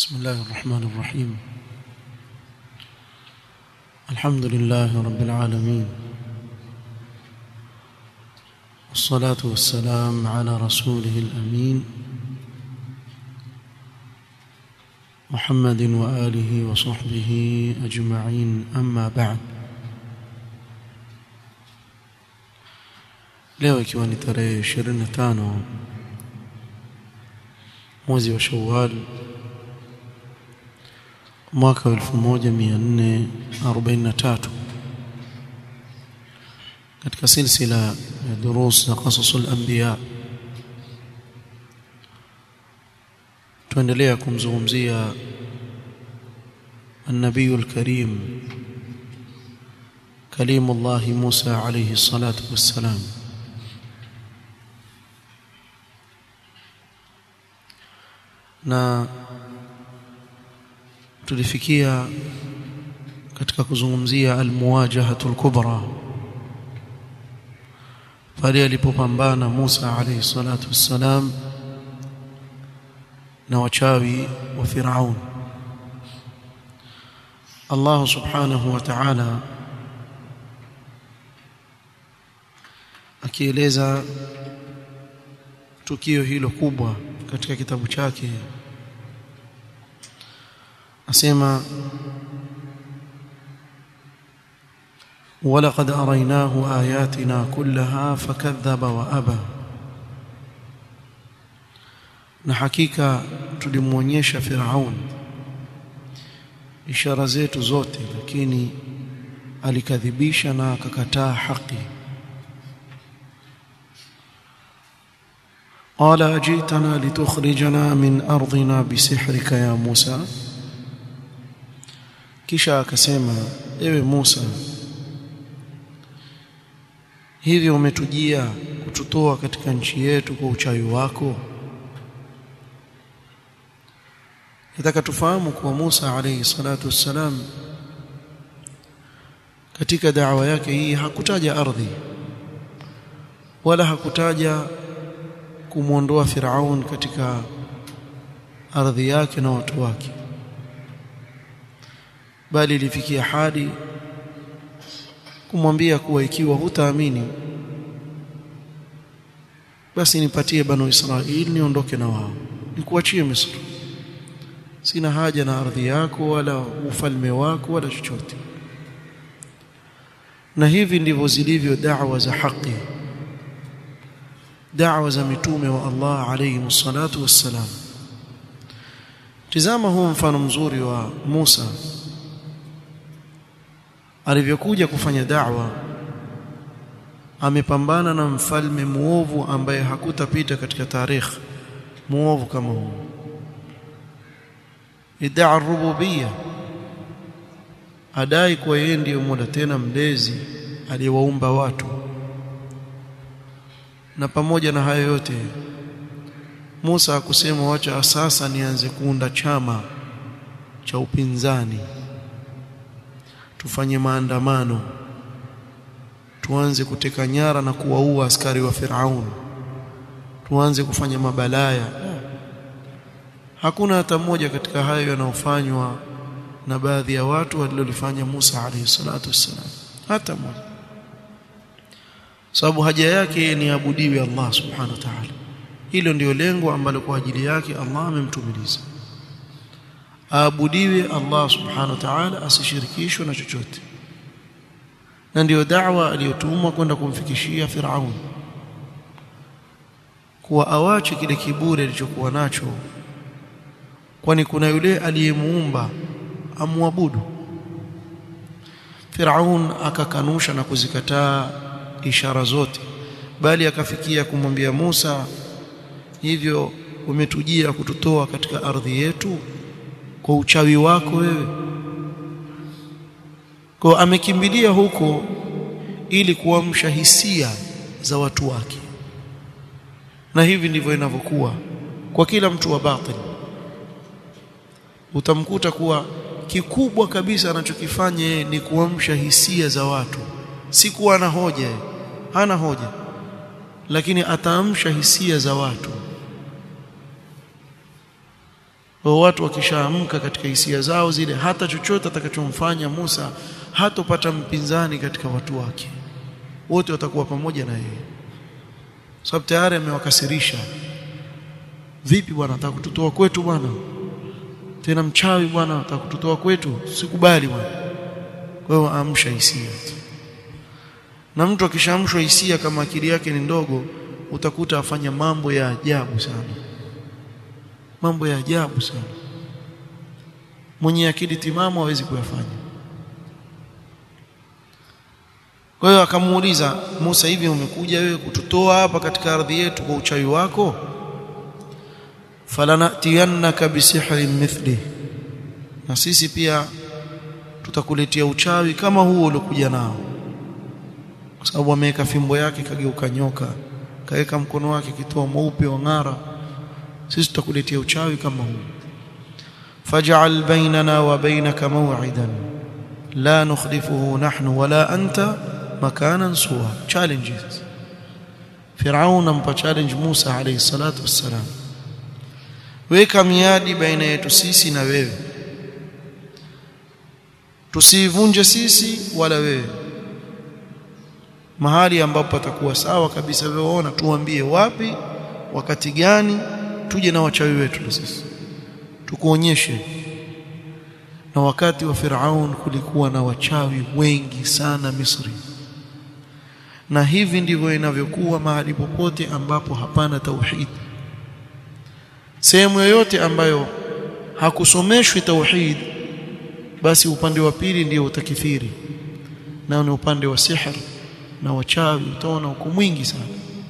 بسم الله الرحمن الرحيم الحمد لله رب العالمين والصلاة والسلام على رسوله الأمين محمد وآله وصحبه أجمعين أما بعد leo ikiwa ni tarehe 25 mwezi wa Shawwal mwaka 1443 katika silsila ya durus za qasasul anbiya tuendelea kumzungumzia النبي الكريم كليم الله موسى عليه الصلاة والسلام na tulifikia katika kuzungumzia almuwajahatul kubra pale alipopambana Musa alayhi salatu wassalam na wachawi wa Firaun Allah subhanahu wa ta'ala akieleza tukio hilo kubwa katika kitabu chake asema ولقد أريناه آياتنا كلها فكذب وأبى na hakika tulimuonyesha Firaun ishara zetu zote lakini alikadhibisha na akakataa haki قال أجيتنا لتخرجنا من أرضنا بسحرك يا موسى kisha akasema ewe Musa hivi umetujia kututoa katika nchi yetu kwa uchawi wako nataka tufahamu kuwa Musa alayhi salatu wassalam katika da'wa yake hii hakutaja ardhi wala hakutaja kumwondoa Firaun katika ardhi yake na watu wake bali ilifikia hadi kumwambia kuwa ikiwa hutaamini basi nipatie banu Israili niondoke na wao nikuachie Misri sina haja na ardhi yako wala ufalme wako wala chochote na hivi ndivyo zilivyo da'wa za haki da'wa za mitume wa Allah alayhi salatu wassalam tizama huu mfano mzuri wa Musa alivyokuja kufanya da'wa amepambana na mfalme muovu ambaye hakutapita katika tarikh muovu kama huu iddaa rububiyya adai kuwa yeye ndiyo mola tena mlezi aliyewaumba watu na pamoja na hayo yote Musa akusema wacha sasa nianze kuunda chama cha upinzani tufanye maandamano tuanze kuteka nyara na kuwaua askari wa Firaun tuanze kufanya mabalaya hakuna hata mmoja katika hayo yanayofanywa na baadhi ya watu walilolifanya Musa alayhi salatu wassalam hata mmoja sababu haja yake ni abudiwe Allah subhanahu wa ta'ala hilo ndio lengo ambalo kwa ajili yake Allah amemtumiliza aabudiwe Allah subhanahu wa ta'ala asishirikishwe na chochote na ndiyo da'wa aliyotumwa kwenda kumfikishia Firaun kuwa awache kile kiburi alichokuwa nacho kwani kuna yule aliyemuumba amwabudu Firaun akakanusha na kuzikataa ishara zote bali akafikia kumwambia Musa hivyo umetujia kututoa katika ardhi yetu kwa uchawi wako wewe kwa amekimbilia huko ili kuamsha hisia za watu wake na hivi ndivyo inavyokuwa kwa kila mtu wa batil utamkuta kuwa kikubwa kabisa anachokifanya yeye ni kuamsha hisia za watu si kuwa na hoja hana hoja lakini ataamsha hisia za watu kwa watu wakishaamka katika hisia zao zile hata chochote atakachomfanya Musa hatopata mpinzani katika watu wake wote watakuwa pamoja na yeye sababu tayari amewakasirisha vipi bwana nataka kututoa kwetu bwana tena mchawi bwana nataka kututoa kwetu sikubali bwana kwa hiyo amsha hisia na mtu akishaamshwa hisia kama akili yake ni ndogo utakuta afanya mambo ya ajabu sana mambo ya ajabu sana mwenye akili timamu hawezi kuyafanya kwa hiyo akamuuliza Musa hivi umekuja wewe kututoa hapa katika ardhi yetu kwa uchawi wako falanatiyannaka bisihrin mithli na sisi pia tutakuletea uchawi kama huo uliokuja nao kwa sababu ameweka fimbo yake kageuka nyoka kaweka mkono wake kitoa mweupe wa ng'ara sisi tutakuletea uchawi kama huu faj'al bainana wa bainaka maw'idan la nukhlifuhu nahnu wala anta makanan suwa challenges Firaun ampa challenge Musa alayhi salatu wassalam weka miadi baina yetu sisi na wewe tusivunje sisi wala wewe mahali ambapo patakuwa sawa kabisa wewe ona tuambie wapi wakati gani tuje na wachawi wetu na sisi tukuonyeshe na wakati wa Firaun kulikuwa na wachawi wengi sana Misri na hivi ndivyo inavyokuwa mahali popote ambapo hapana tauhid sehemu yoyote ambayo hakusomeshwi tauhid basi upande wa pili ndio utakithiri na ni upande wa sihr na wachawi utaona uko mwingi sana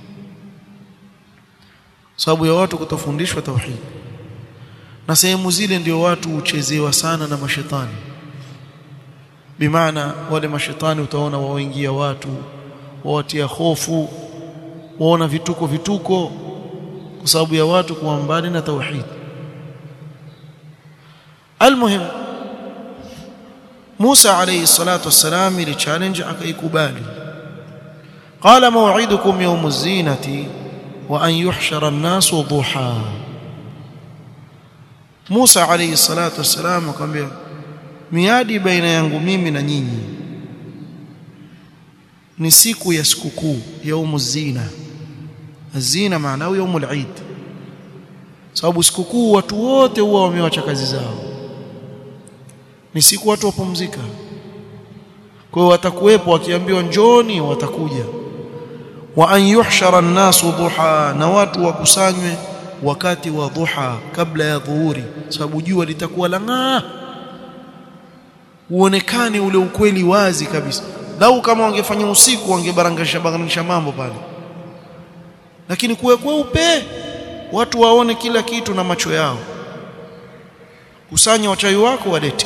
sababu ya watu kutofundishwa tauhid na sehemu zile ndio watu huchezewa sana na mashetani bimaana wale mashetani utaona waoingia watu wawatia hofu waona vituko vituko kwa sababu ya watu kuwa mbali na tauhid almuhim Musa alayhi salatu wassalam ile challenge akaikubali qala maw'idukum yawm az-zinati wa an yuhshara an-nasu duha Musa alayhi salatu wassalam akamwambia miadi baina yangu mimi na nyinyi ni siku ya sikukuu yaumu zina zina maana yaumul eid sababu sikukuu watu wote huwa wamewacha kazi zao ni siku watu wapumzika kwa hiyo watakuwepo wakiambiwa njoni watakuja wa an yuhshara an-nasu duha na watu wakusanywe wakati wa dhuha kabla ya dhuhuri sababu jua litakuwa lang'aa uonekane ule ukweli wazi kabisa lau kama wangefanya usiku wangebarangisha barangisha mambo pale lakini kuwe kweupe watu waone kila kitu na macho yao kusanya wachawi wako walete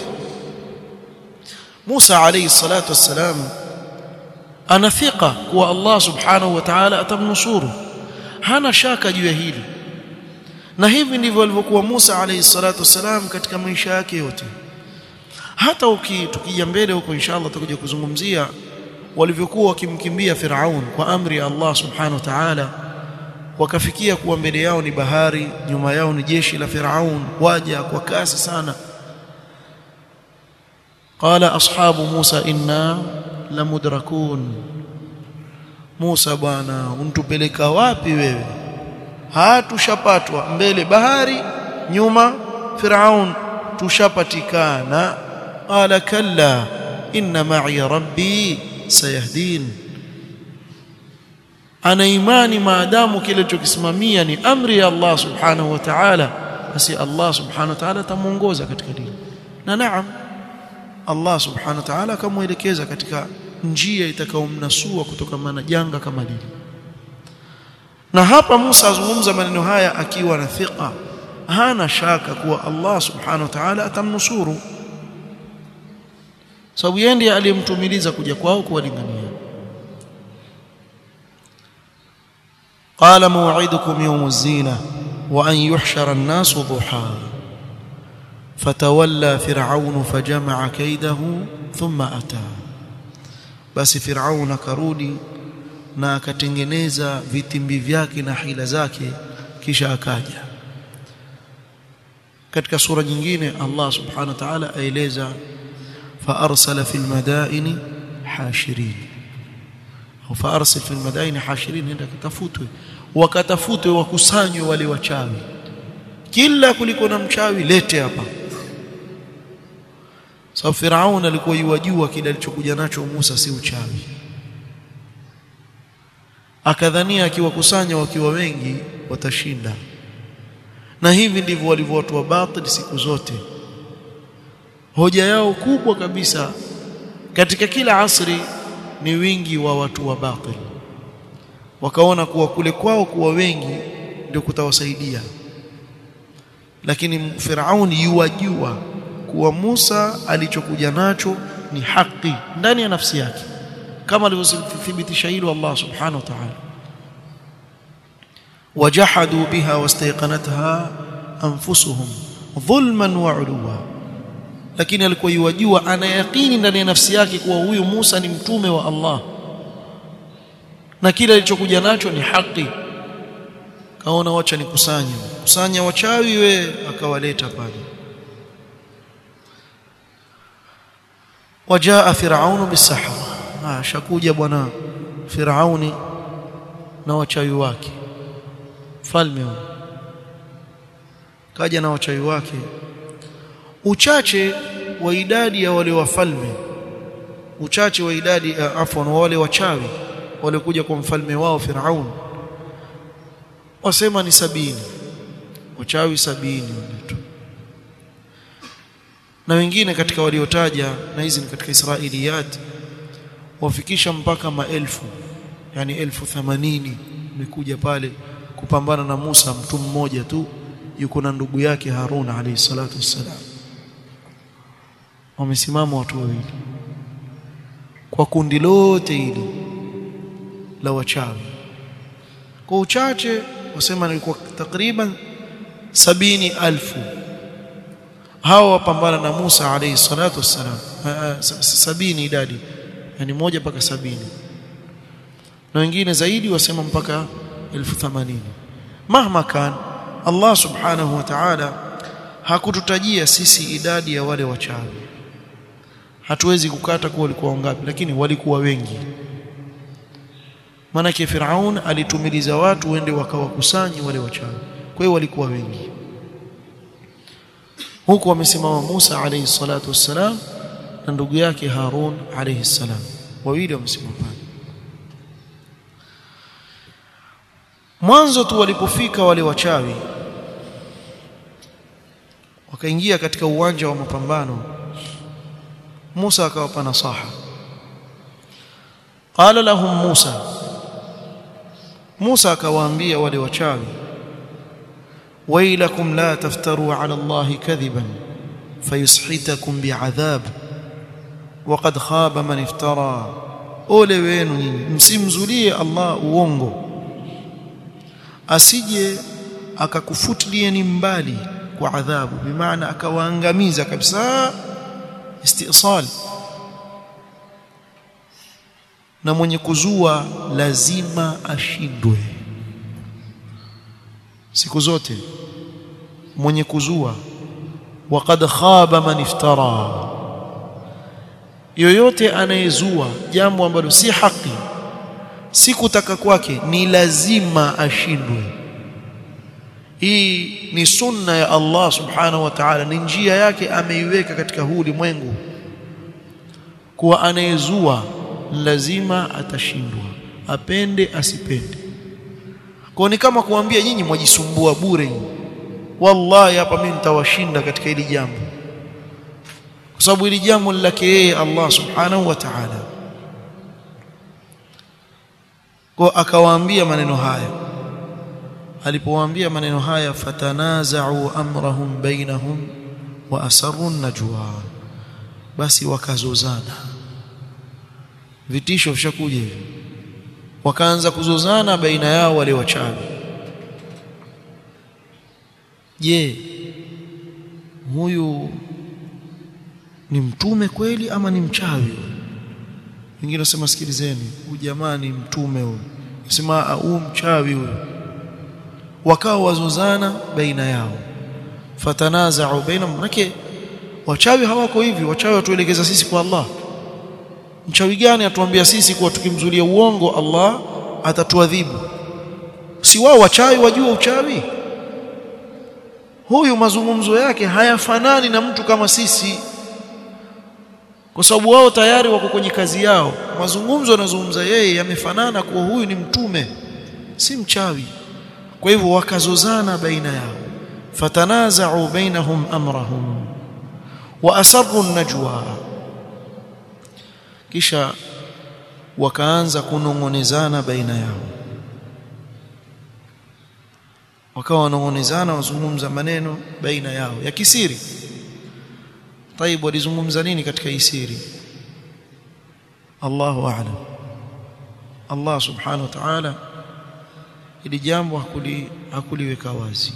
Musa alayhi salatu wassalam anafika kuwa Allah subhanahu wa ta'ala atamnusuru hana shaka juu ya hili na hivi ndivyo alivyokuwa Musa alayhi salatu wassalam katika maisha yake yote hata uki tukija mbele huko inshallah tutakuja kuzungumzia walivyokuwa wakimkimbia Firaun kwa amri ya Allah subhanahu wa ta'ala wakafikia kuwa mbele yao ni bahari nyuma yao ni jeshi la Firaun waja kwa kasi sana qala ashabu Musa inna lamudrakun Musa bwana untupeleka wapi wewe hatushapatwa mbele bahari nyuma Firaun tushapatikana qala kalla inna ma'i rabbi sayahdin ana imani maadamu kile alichokisimamia ni amri ya Allah subhanahu wa ta'ala basi Allah subhanahu wa ta'ala atamuongoza katika dini na naam Allah subhanahu wa ta'ala akamuelekeza katika njia itakayomnasua kutoka na janga kama lile na hapa Musa azungumza maneno haya akiwa na thika hana shaka kuwa Allah subhanahu wa ta'ala atamnusuru sababu yeye ndiye aliyemtumiliza kuja kwao kuwalingania قال موعدكم يوم الزينة وأن يحشر الناس ضحى فتولى فرعون فجمع كيده ثم أتى بس فرعون karudi na akatengeneza vitimbi vyake na hila zake kisha akaja katika sura nyingine Allah subhanahu wa ta'ala aeleza fa arsala fil madaini hashirin au fa arsal fil madaini hashirin nenda katafutwe wakatafutwe wakusanywe wale wachawi kila kuliko na mchawi lete hapa sababu Firaun alikuwa yuwajua kile alichokuja nacho Musa si uchawi akadhania akiwakusanya wakiwa wengi watashinda na hivi ndivyo walivyo watu wa batil siku zote hoja yao kubwa kabisa katika kila asri ni wingi wa watu wa batil wakaona kuwa kule kwao kuwa wengi ndio kutawasaidia lakini Firauni yuwajua kuwa Musa alichokuja nacho ni haki ndani ya nafsi yake kama alivyothibitisha hilo Allah subhanahu wa ta'ala wajahadu biha wastayqanatha anfusuhum dhulman wa uluwa lakini alikuwa yuwajua ana yaqini ndani ya nafsi yake kuwa huyu Musa ni mtume wa Allah na kile alichokuja nacho ni haki kaona wacha nikusanye kusanya wachawi we akawaleta pale wajaa firaunu bisahara ah shakuja bwana firauni na wachawi wake falme huyo kaja na wachawi wake uchache wa idadi ya wale wafalme uchache wa idadi uh, afwan wale wachawi walikuja kwa mfalme wao Firaun wasema ni sabini wachawi sabini wanaitwa na wengine katika waliotaja na hizi ni katika Israiliyat wafikisha mpaka maelfu yani elfu themanini imekuja pale kupambana na Musa mtu mmoja tu yuko na ndugu yake Harun alayhi salatu wassalam wamesimama watu wawili kwa kundi lote hili la wachawi kwa uchache wasema nilikuwa takriban sabini alfu hawa wapambana na Musa alayhi salatu wassalam sabini idadi yani moja mpaka sabini na wengine zaidi wasema mpaka elfu themanini mahma kan Allah subhanahu wa ta'ala hakututajia sisi idadi ya wale wachawi hatuwezi kukata kuwa walikuwa wangapi lakini walikuwa wengi maanake Firaun alitumiliza watu wende wakawakusanyi wale wachawi kwa hiyo walikuwa wengi huku wamesimama Musa alayhi salatu wassalam na ndugu yake Harun alayhi salam wawili wamesimama pale mwanzo tu walipofika wale wachawi wakaingia katika uwanja wa mapambano Musa akawapa nasaha qala lahum Musa Musa akawaambia wale wachawi wailakum la taftaru ala Allah kadhiban fayushitakum bi'adhab waqad khaba man iftara ole wenu nyinyi msimzulie Allah uongo asije akakufutilieni mbali kwa adhabu bimaana akawaangamiza kabisa istisal na mwenye kuzua lazima ashindwe siku zote mwenye kuzua waqad khaba man iftara yoyote anayezua jambo ambalo si haki si kutaka kwake ni lazima ashindwe hii ni sunna ya Allah subhanahu wa ta'ala ni njia yake ameiweka katika huu ulimwengu kuwa anayezua lazima atashindwa apende asipende kwa ni kama kuambia nyinyi mwajisumbua bure wallahi hapa mimi nitawashinda katika hili jambo kwa sababu hili jambo lake yeye Allah subhanahu wa ta'ala kwa akawaambia maneno haya alipowaambia maneno haya fatanaza'u amrahum bainahum wa asarru najwa basi wakazozana vitisho vishakuja hivi wakaanza kuzozana baina yao wale wachawi je huyu ni mtume kweli ama ni mchawi wengine wasema sikilizeni huyu jamaa ni mtume huyu nasema huu mchawi huyu wakawa wazozana baina yao fatanaza'u bainahum manake wachawi hawako hivi wachawi watuelekeza sisi kwa Allah mchawi gani atuambia sisi kuwa tukimzulia uongo Allah atatuadhibu si wao wachawi wajua uchawi huyu mazungumzo yake hayafanani na mtu kama sisi kwa sababu wao tayari wako kwenye kazi yao mazungumzo yanazungumza yeye yamefanana kuwa huyu ni mtume si mchawi kwa hivyo wakazozana baina yao fatanaza'u bainahum amrahum wa asarru najwa kisha wakaanza kunongonezana baina yao wakawa wanongonezana wazungumza maneno baina yao ya kisiri طيب walizungumza nini katika hii siri Allahu a'lam Allah subhanahu wa ta'ala ili jambo hakuli hakuliweka wazi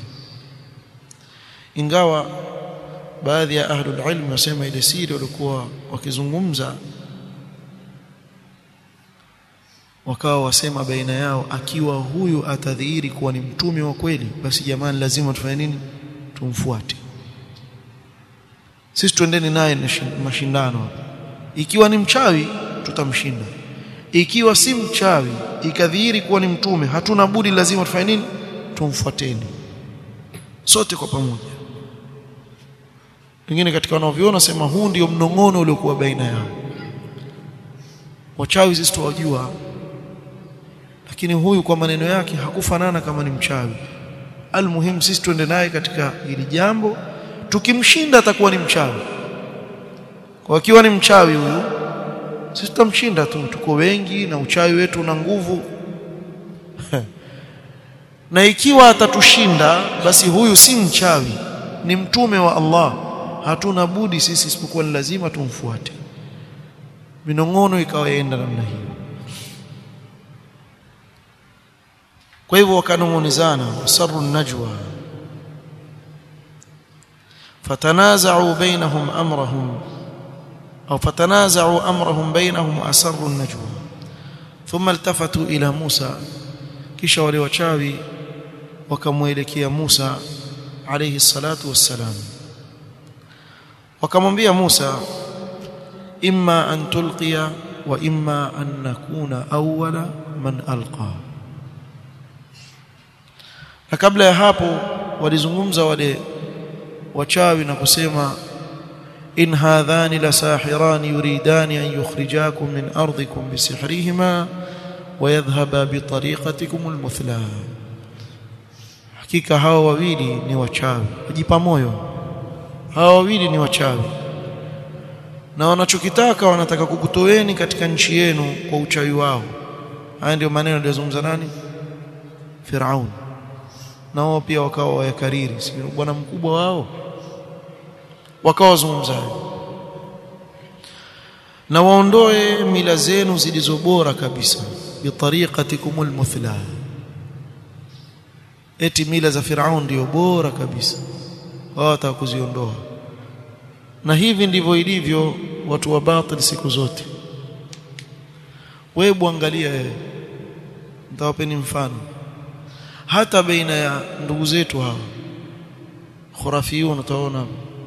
ingawa baadhi ya ahlul ilm wasema ile siri walikuwa wakizungumza wakawa wasema baina yao akiwa huyu atadhihiri kuwa ni mtume wa kweli basi jamani lazima tufanye nini tumfuate sisi tuendeni naye mashindano ikiwa ni mchawi tutamshinda ikiwa si mchawi ikadhihiri kuwa ni mtume hatuna budi lazima tufanye nini tumfuateni sote kwa pamoja wengine katika wanaoviona sema huu ndio mnong'ono uliokuwa baina yao wachawi sisi tuwajua lakini huyu kwa maneno yake hakufanana kama ni mchawi almuhimu sisi tuende naye katika hili jambo tukimshinda atakuwa ni mchawi kwa akiwa ni mchawi huyu sisi tutamshinda tu tuko wengi na uchawi wetu una nguvu na ikiwa atatushinda basi huyu si mchawi ni mtume wa Allah hatuna budi sisi isipokuwa ni lazima tumfuate minong'ono ikawa yaenda namna hiyo kwa hivyo wakanong'onezana wasarru najwa فتنازعوا بينهم أمرهم أو فتنازعوا أمرهم بينهم وأسروا النجوى ثم التفتوا إلى موسى kisha wale wachawi wakamwelekea Musa alayhi salatu wassalam wakamwambia Musa imma an tulqiya wa imma an nakuna awwala man alqa na kabla ya hapo walizungumza wale wachawi na kusema in hadhani la sahiran yuridani an yukhrijakum min ardikum bisihrihima wa yadhhaba bi tariqatikum almuthla hakika hawa wawili ni wachawi wajipa moyo hawa wawili ni wachawi na wanachokitaka wanataka kukutoeni katika nchi yenu kwa uchawi wao haya ndio maneno aliyozungumza nani Firaun na wao pia wakawa wayakariri si bwana mkubwa wao wakawa wazungumza na waondoe mila zenu zilizo bora kabisa bitariqatikum almuthla eti mila za Firaun ndio bora kabisa wao watakuziondoa na hivi ndivyo ilivyo watu wa batil siku zote wewe angalia wewe nitawapeni mfano hata baina ya ndugu zetu hawa khurafiyun utaona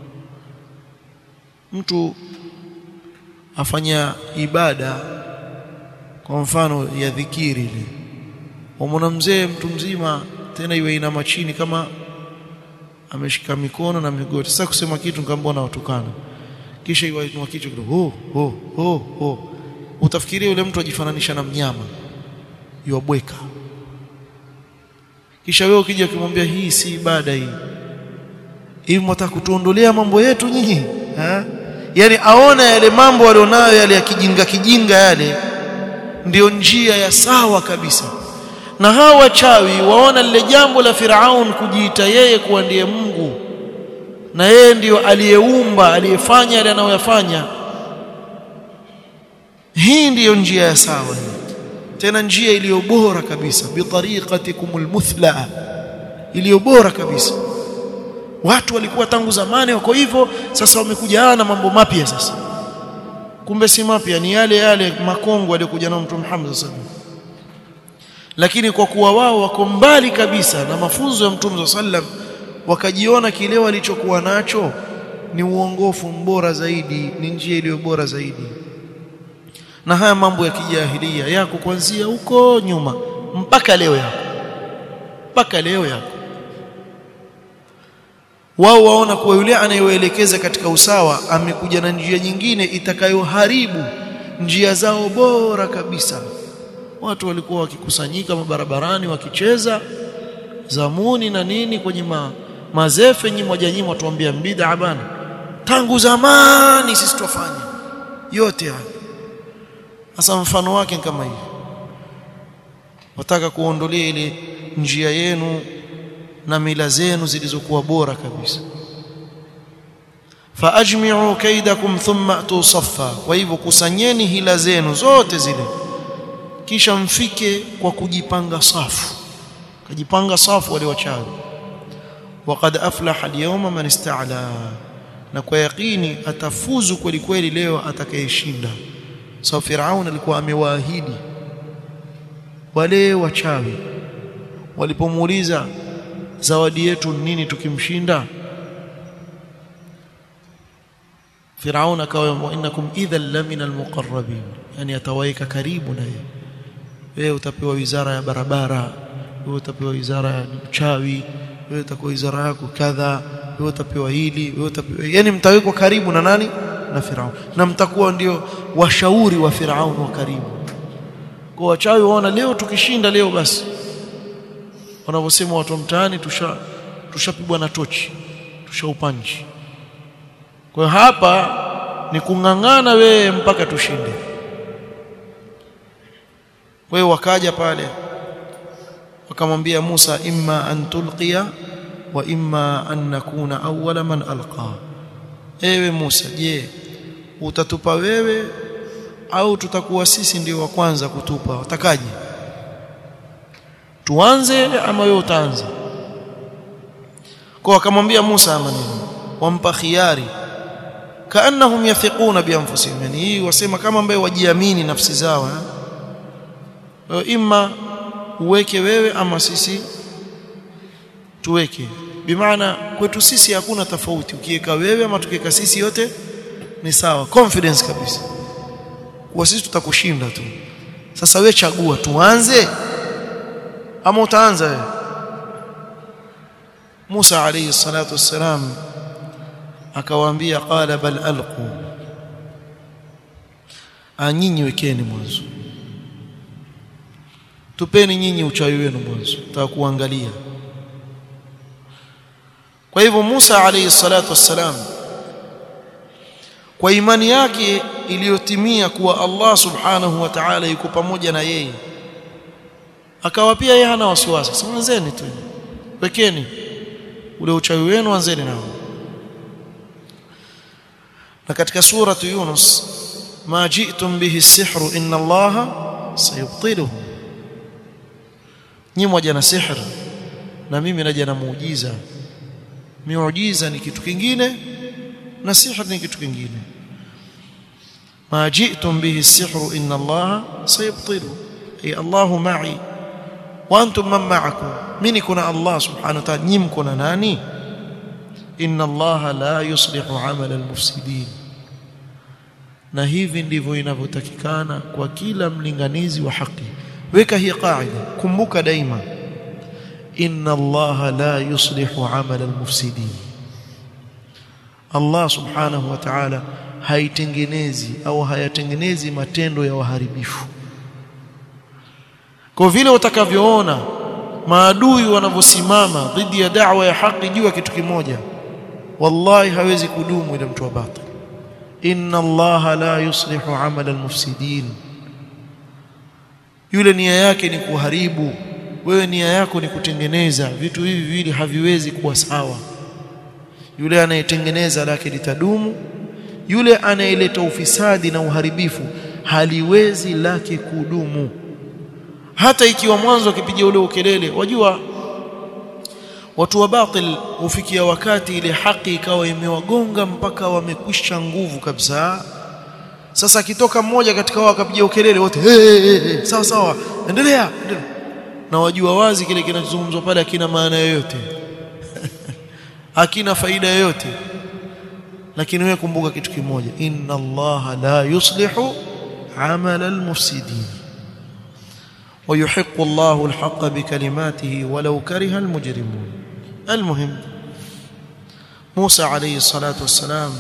mtu afanya ibada kwa mfano ya dhikiri ile umona mzee mtu mzima tena iwe ina machini kama ameshika mikono na migoti sasa kusema kitu ngambona watukana kisha iwainua kichwa kidogo ho ho ho ho utafikiria yule mtu ajifananisha na mnyama yuabweka kisha wewe ukija kumwambia hii si ibada hii hivi mtaka kutuondolea mambo yetu nyinyi eh yani aona yale mambo walionayo yale ya kijinga kijinga yale ndiyo njia ya sawa kabisa na hawa wachawi waona lile jambo la Firaun kujiita yeye kuwa ndiye Mungu na yeye ndiyo aliyeumba aliyefanya yale anayoyafanya hii ndiyo njia ya sawa tena njia iliyo bora kabisa bitariqatikumul muthla iliyo bora kabisa watu walikuwa tangu zamani wako hivyo sasa wamekuja na mambo mapya sasa kumbe si mapya ni yale yale makongo aliyokuja na Mtume Muhammad sallallahu lakini kwa kuwa wao wako mbali kabisa na mafunzo ya Mtume sallam wakajiona kile walichokuwa nacho ni uongofu mbora zaidi ni njia iliyo bora zaidi na haya mambo ya kijahilia yako kuanzia huko nyuma mpaka leo yako mpaka leo yako wao waona kuwa yule anayewaelekeza katika usawa amekuja na njia nyingine itakayoharibu njia zao bora kabisa watu walikuwa wakikusanyika mabarabarani wakicheza zamuni na nini kwenye ma, mazefe nyi moja nyinyi watuambia bid'a bana tangu zamani sisi tufanye yote haya sasa mfano wake kama hivi wataka kuondolea ile njia yenu na mila zenu zilizokuwa bora kabisa faajmi'u kaidakum thumma atu saffa kwa hivyo kusanyeni hila zenu zote zile kisha mfike kwa kujipanga safu kujipanga safu wale wachawi waqad aflaha al-yawma man ista'la na kwa yakini atafuzu kweli kweli leo atakayeshinda sababu Firaun alikuwa amewaahidi wale wachawi walipomuuliza zawadi yetu nini tukimshinda Firaun akawa innakum idhan lamina almuqarrabin yani atawaika karibu na yeye wewe utapewa wizara ya barabara wewe utapewa wizara ya uchawi wewe utakuwa wizara yako kadha wewe utapewa hili wewe utapewa yani mtawekwa karibu na nani na Firaun na mtakuwa ndio washauri wa Firaun wa karibu kwa wachawi waona leo tukishinda leo basi wanavyosema watu mtaani tusha tushapigwa na tochi tushaupanji kwa hiyo hapa ni kung'ang'ana wewe mpaka tushinde kwa hiyo wakaja pale wakamwambia Musa imma an tulqiya wa imma an nakuna awwala man alqa ewe Musa je utatupa wewe au tutakuwa sisi ndio wa kwanza kutupa utakaje tuanze ama wewe utaanza kwa akamwambia Musa maneno wampa khiari kaannahum yafiquna bi anfusihim yani hii wasema kama ambaye wajiamini nafsi zao eh imma uweke wewe ama sisi tuweke bimaana kwetu sisi hakuna tofauti ukiweka wewe ama tukiweka sisi yote ni sawa confidence kabisa kwa sisi tutakushinda tu sasa wewe chagua tuanze ama utaanza wewe Musa alayhi salatu wassalam akawaambia qala bal alqu anyinyi wekeni mwanzo tupeni nyinyi uchawi wenu mwanzo tutakuangalia kwa hivyo Musa alayhi salatu wassalam kwa imani yake iliyotimia kuwa Allah subhanahu wa ta'ala yuko pamoja na yeye akawa pia yeye hana wasiwasi sasa anzeni tu wekeni ule uchawi wenu anzeni nao na katika suratu Yunus ma ji'tum bihi as-sihru inna Allaha sayubtiluhu nyinyi moja na sihr na mimi naja na muujiza miujiza ni kitu kingine na sihr ni kitu kingine ma ji'tum bihi as-sihru inna Allaha sayubtiluhu ay Allahu ma'i wa antum man ma'akum mimi kuna Allah subhanahu wa ta'ala nyinyi mko na nani inna allaha la yuslihu amala almufsidin na hivi ndivyo inavyotakikana kwa kila mlinganizi wa haki weka hii qaida kumbuka daima inna allaha la yuslihu amala almufsidin Allah subhanahu wa ta'ala haitengenezi au hayatengenezi matendo ya waharibifu kwa vile utakavyoona maadui wanavyosimama dhidi ya da'wa ya haki juu ya kitu kimoja wallahi hawezi kudumu ile mtu wa batil inna allaha la yuslihu amala almufsidin yule nia yake ni kuharibu wewe nia yako ni kutengeneza vitu hivi vili haviwezi kuwa sawa yule anayetengeneza lake litadumu yule anayeleta ufisadi na uharibifu haliwezi lake kudumu hata ikiwa mwanzo akipiga ule ukelele wajua watu wa batil hufikia wakati ile haki ikawa imewagonga mpaka wamekwisha nguvu kabisa sasa akitoka mmoja katika wao akapiga ukelele wote hey, hey, hey, sawa sawa endelea, endelea na wajua wazi kile kinachozungumzwa pale hakina maana yoyote hakina faida yoyote lakini wewe kumbuka kitu kimoja inna allaha la yuslihu amala almufsidin ويحق الله الحق بكلماته ولو كره المجرمون المهم موسى عليه الصلاة والسلام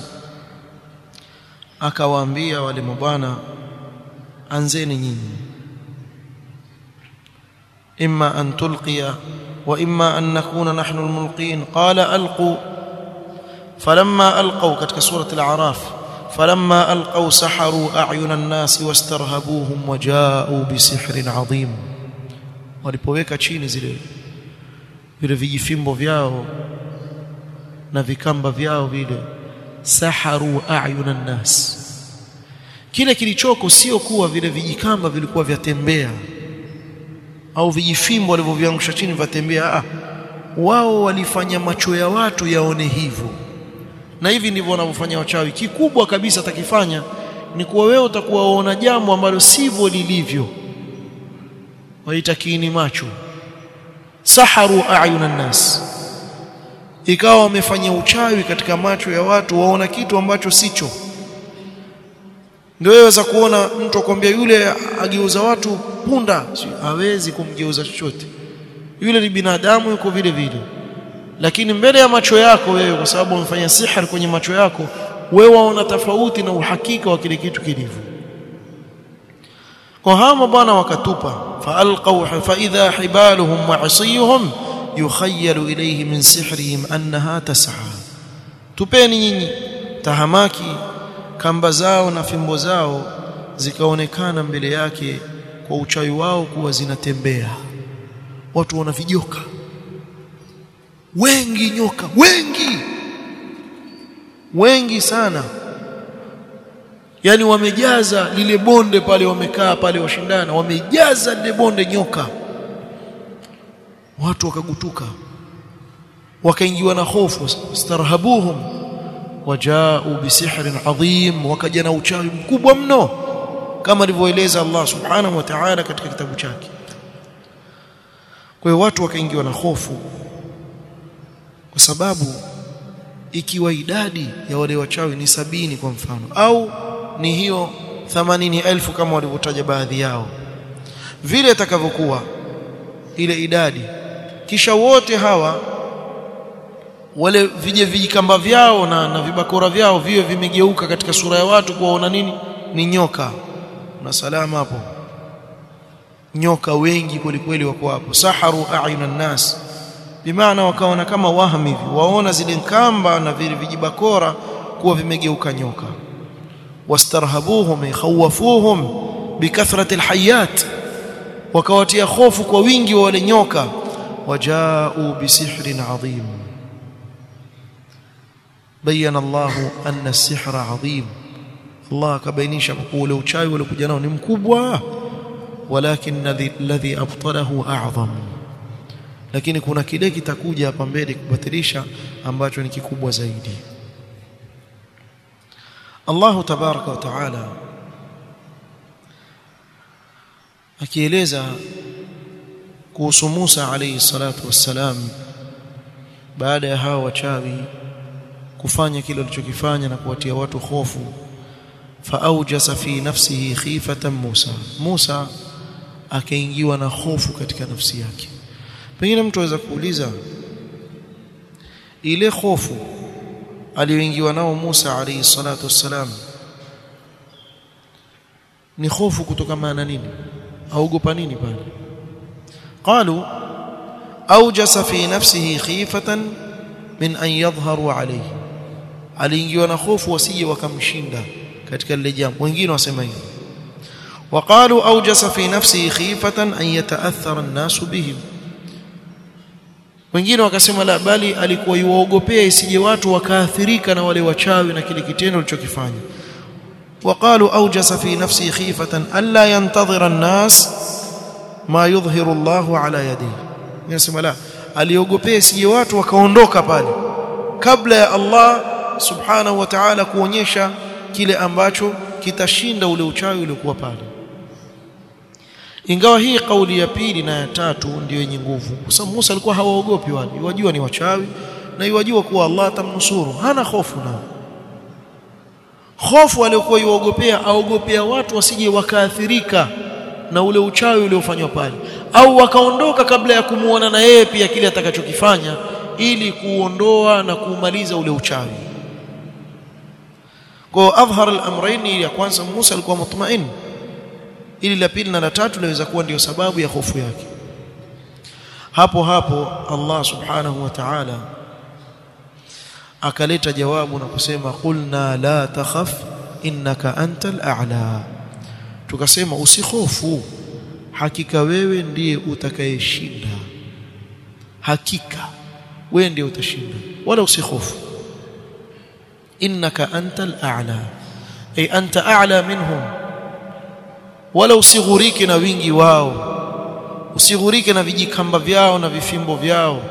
akawaambia wale mabwana anzeni nyinyi imma an tulqiya wa imma an nakuna nahnu almulqin qala alqu falamma alqaw katika surati al-a'raf falamma alqaw saharu a'yuna an-nas wastarhabuhum waja'u bisihrin 'azim walipoweka chini zile vile vijifimbo vyao na vikamba vyao vile saharu a'yuna an-nas kile kilichoko sio kuwa vile vijikamba vilikuwa vyatembea au vijifimbo walivyoviangusha chini vyatembea ah wao walifanya macho ya watu yaone hivyo na hivi ndivyo wanavyofanya wachawi kikubwa kabisa atakifanya ni kuwa wewe utakuwa waona jambo ambalo sivyo lilivyo waita kiini macho saharu a'yuna nas ikawa wamefanya uchawi katika macho ya watu waona kitu ambacho sicho ndio waweza kuona mtu akwambia yule ageuza watu punda hawezi kumgeuza chochote yule ni binadamu yuko vile vile lakini mbele ya macho yako wewe kwa sababu umefanya sihir kwenye macho yako wewe waona tofauti na uhakika wa kile kitu kilivyo kwa hama bwana wakatupa faalqaw fa idha hibaluhum wa asiyuhum yukhayyalu ilayhi min sihrihim annaha tas'a tupeni nyinyi tahamaki kamba zao na fimbo zao zikaonekana mbele yake kwa uchawi wao kuwa zinatembea watu wana vijoka wengi nyoka wengi wengi sana yani wamejaza lile bonde pale wamekaa pale washindana wamejaza lile bonde nyoka watu wakagutuka wakaingiwa na hofu starhabuhum wajao bisihrin adhim wakaja na uchawi mkubwa mno kama alivyoeleza Allah subhanahu wa ta'ala katika kitabu chake kwa hiyo watu wakaingiwa na hofu kwa sababu ikiwa idadi ya wale wachawi ni sabini kwa mfano au ni hiyo 80000 kama walivyotaja baadhi yao vile itakavyokuwa ile idadi kisha wote hawa wale vije vijikamba vyao na, na vibakora vyao viwe vimegeuka katika sura ya watu kuwaona nini ni nyoka na salama hapo nyoka wengi kwelikweli wako hapo saharu a'yuna nas bimaana wakaona kama wahmi hivi waona zile kamba na vile vijibakora kuwa vimegeuka nyoka wastarhabuhum yakhawafuhum bikathrati alhayat wakawatia hofu kwa wingi wa wale nyoka wajao bisihrin adhim بين الله أن السحر عظيم الله كبينيش ule uchawi uliokuja nao ni mkubwa walakin alladhi abtalahu a'zam lakini kuna kile kitakuja hapa mbele kubatilisha ambacho ni kikubwa zaidi Allah tabaraka wa taala akieleza kuhusu Musa alayhi salatu wassalam baada ya hao wachawi kufanya kile alichokifanya na kuwatia watu hofu faaujasa fi nafsihi khifatan Musa Musa akaingiwa na hofu katika nafsi yake pengine mtu aweza kuuliza ile hofu aliyoingiwa nao Musa alayhi salatu wassalam ni hofu kutokana na nini aogopa nini pale qalu aujasa fi nafsihi khifatan min an yadhharu alayhi aliingiwa na hofu wasije wakamshinda katika lile jambo wengine wasema hivyo وقالوا اوجس في نفسه خيفه ان يتاثر الناس بهم wengine wakasema la bali alikuwa yuwaogopea isije watu wakaathirika na wale wachawi na kile kitendo alichokifanya وقالوا اوجس في نفسه خيفه الا ينتظر الناس ما يظهر الله على يديه yasema la aliogopea isije watu wakaondoka pale kabla ya Allah subhanahu wa ta'ala kuonyesha kile ambacho kitashinda ule uchawi uliokuwa pale ingawa hii kauli ya pili na ya tatu ndio yenye nguvu kwa sababu Musa alikuwa hawaogopi wale wajua ni wachawi na yajua kuwa Allah atamnusuru hana hofu nao hofu aliyokuwa yuogopea aogopea watu wasije wakaathirika na ule uchawi uliofanywa pale au wakaondoka kabla ya kumuona na yeye pia kile atakachokifanya ili kuondoa na kuumaliza ule uchawi kwa adhhar al-amrayn ya kwanza Musa alikuwa mutmain ili la pili na la tatu laweza kuwa ndiyo sababu ya hofu yake hapo hapo Allah subhanahu wa ta'ala akaleta jawabu na kusema qulna la takhaf innaka antal a'la tukasema usihofu hakika wewe ndiye utakayeshinda hakika wewe ndiye utashinda wala usihofu innaka antal a'la ay anta a'la minhum wala usighurike na wingi wao usighurike na vijikamba vyao na vifimbo vyao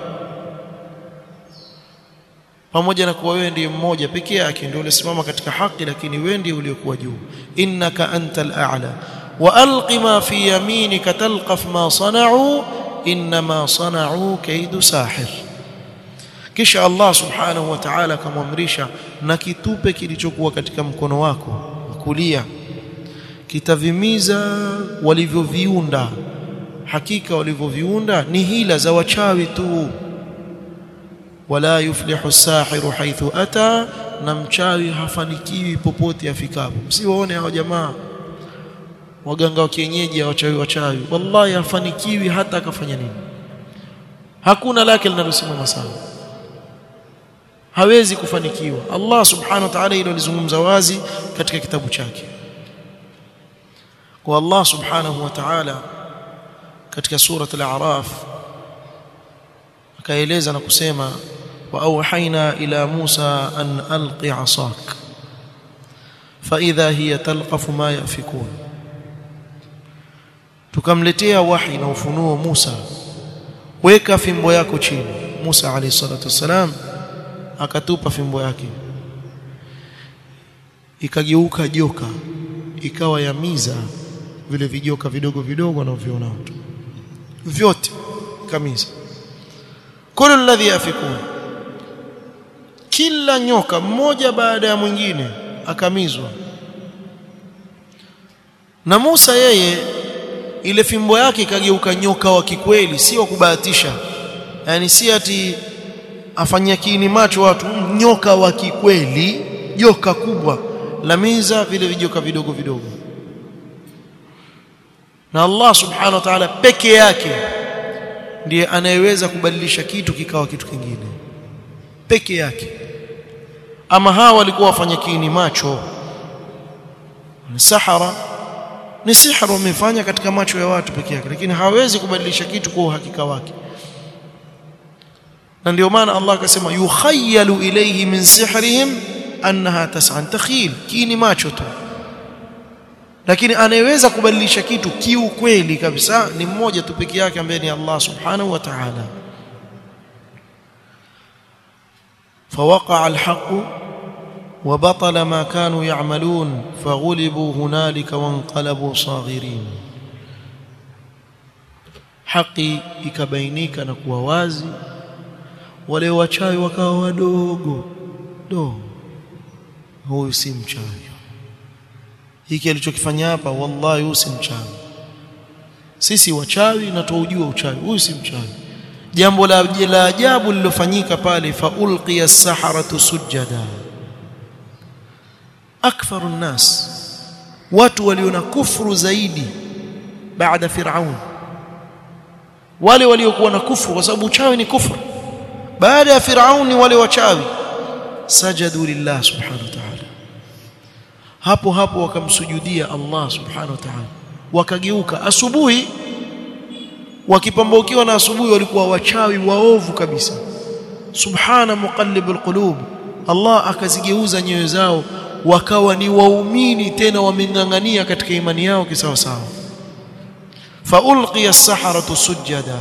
pamoja na kuwa wewe ndiye mmoja pekee yake ndio ulisimama katika haki lakini wewe ndiye uliokuwa juu innaka antal a'la wa alqi ma fi yaminika talqaf ma sana'u inma sana'u kaidu sahir kisha Allah subhanahu wa ta'ala akamwamrisha na kitupe kilichokuwa katika mkono wako kulia kitavimiza walivyoviunda hakika walivyoviunda ni hila za wachawi tu wala yuflihu sahiru haithu ata na mchawi hafanikiwi popote afikapo msiwaone hao jamaa waganga wa kienyeji wachawi wachawi wallahi hafanikiwi hata akafanya nini hakuna lake linalosimama sawa hawezi kufanikiwa Allah subhanahu wa ta'ala hilo alizungumza wazi katika kitabu chake kwa Allah subhanahu wa ta'ala katika surat al-a'raf akaeleza na kusema wa auhaina ila Musa an alqi 'asak fa idha hiya talqafu ma yafikun tukamletea wahi na ufunuo Musa weka fimbo yako chini Musa alayhi salatu wasalam akatupa fimbo yake ikageuka joka ikawa yamiza vile vijoka vidogo vidogo wanavyoona watu vyote kamiza kullu alladhi yafikun kila nyoka mmoja baada ya mwingine akamizwa na Musa yeye ile fimbo yake ikageuka nyoka wa kikweli si wa kubahatisha yani si ati afanyia kiini macho watu nyoka wa kikweli joka kubwa lamiza vile vijoka vidogo vidogo na Allah subhanahu wa ta'ala peke yake ndiye anayeweza kubadilisha kitu kikawa kitu kingine peke yake ama hawa walikuwa wafanya kiini macho ni sahara ni sihra wamefanya katika macho ya watu peke yake lakini hawezi kubadilisha kitu kwa uhakika wake na ndio maana Allah akasema yukhayyalu ilayhi min sihrihim annaha tas'an takhil kiini macho tu lakini anayeweza kubadilisha kitu kiukweli kabisa ni mmoja tu peke yake ambaye ni Allah subhanahu wa ta'ala فوقع الحق وبطل ما كانوا يعملون فغلبوا هنالك وانقلبوا صاغرين haki ikabainika na kuwa wazi wale wachawi wakawa wadogo do huyu si mchawi hiki alichokifanya hapa wallahi huyu si mchawi sisi wachawi na tuujua uchawi huyu si mchawi jambo la la ajabu lilofanyika pale faulqiya as-saharatu sujada aktharu nnas watu waliona kufru zaidi baada firaun wale waliokuwa na kufru kwa sababu uchawi ni kufru baada ya firauni wale wachawi sajadu lillah subhanahu wa ta'ala hapo hapo wakamsujudia Allah subhanahu wa ta'ala wakageuka asubuhi wakipambaukiwa na asubuhi walikuwa wachawi waovu kabisa subhana muqallibul qulub Allah akazigeuza nyoyo zao wakawa ni waumini tena wamengangania katika imani yao kisawa sawa فألقي السحرة سجدا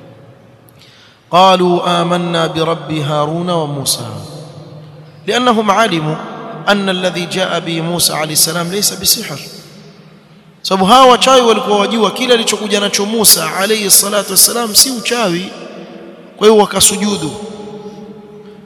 قالوا آمنا برب هارون وموسى لأنهم علموا أن الذي جاء به موسى عليه السلام ليس بسحر sababu hawa wachawi walikuwa wajua kile alichokuja nacho Musa alayhi salatu wassalam si uchawi kwa hiyo wakasujudu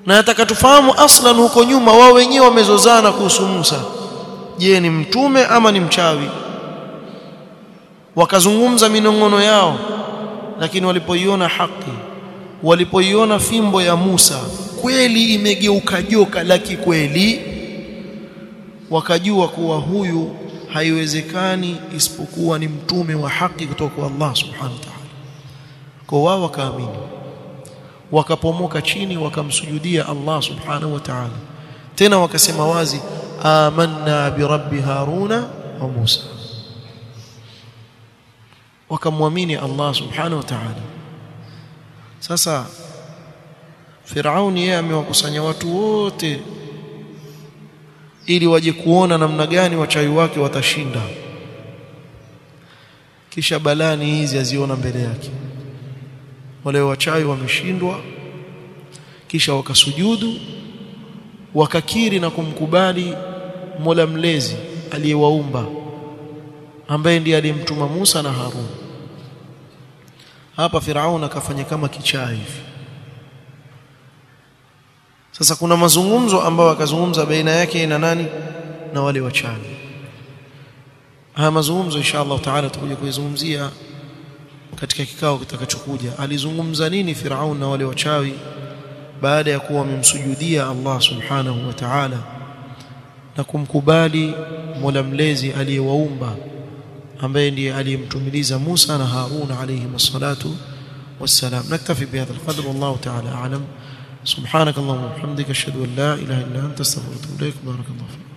na nataka tufahamu aslan huko nyuma wao wenyewe wamezozana kuhusu Musa je ni mtume ama ni mchawi wakazungumza minongono yao lakini walipoiona haki walipoiona fimbo ya Musa kweli imegeuka joka la kikweli wakajua kuwa huyu haiwezekani isipokuwa ni mtume wa haki kutoka kwa Allah subhanahu wa ta'ala kwa wao wakaamini wakapomoka chini wakamsujudia Allah subhanahu wa ta'ala tena wakasema wazi amanna bi rabbi haruna wa musa wakamwamini Allah subhanahu wa ta'ala sasa Firauni yeye amewakusanya watu wote ili waje kuona namna gani wachawi wake watashinda kisha balani hizi aziona mbele yake wale wachawi wameshindwa kisha wakasujudu wakakiri na kumkubali Mola mlezi aliyewaumba ambaye ndiye aliyemtuma Musa na Harun hapa Firaun akafanya kama kichaa hivi sasa kuna mazungumzo ambayo akazungumza baina yake na nani na wale wachawi haya mazungumzo insha Allah taala tutakuja kuyazungumzia katika kikao kitakachokuja alizungumza nini Firaun na wale wachawi baada ya kuwa wamemsujudia Allah subhanahu wa ta'ala na kumkubali Mola mlezi aliyewaumba ambaye ndiye aliyemtumiliza Musa na Harun alayhi wassalatu wassalam naktafi bihadha alqadr wallahu ta'ala a'lam سبحانك اللهم وبحمدك اشهد ان لا اله الا انت استغفرك واتوب اليك بارك الله فيك